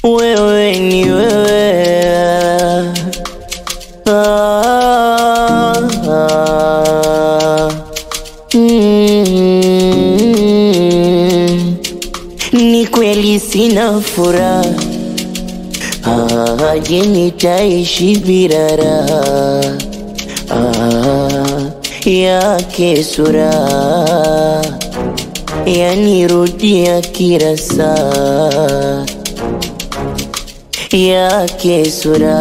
wewe ni wewe ah, ah, mm, ni kweli sina furaha ah, je nitaishi bila raha ah, yake sura yanirudia kila saa yake sura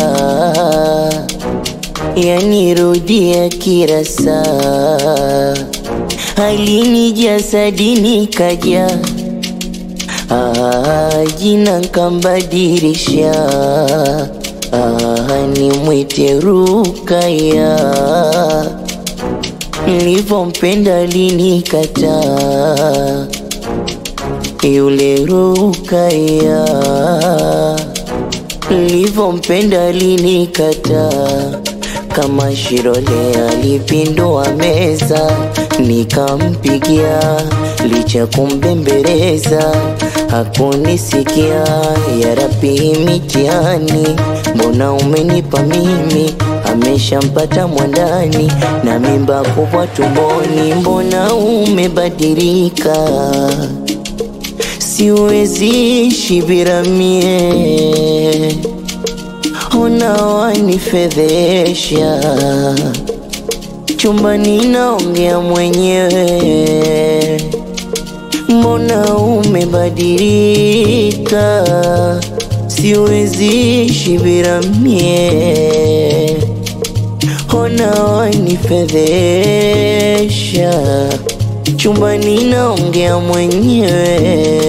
yanirudia kila saa halini jasadini kaja ah, jina nkambadilisha ah, nimwite Rukaya nilivyompenda linikataa yule Rukaya nilivyompenda linikataa kama Shirole alipindua meza nikampigia licha kumbembeleza hakunisikia ya Rabbi mitihani mbona umenipa mimi ameshampata mwandani na mimba kubwa tumboni mbona umebadilika siwezi shibira mie ona wanifedhesha chumbani naongea mwenyewe mbona umebadilika siwezi shibira mie ona wanifedhesha chumbani naongea mwenyewe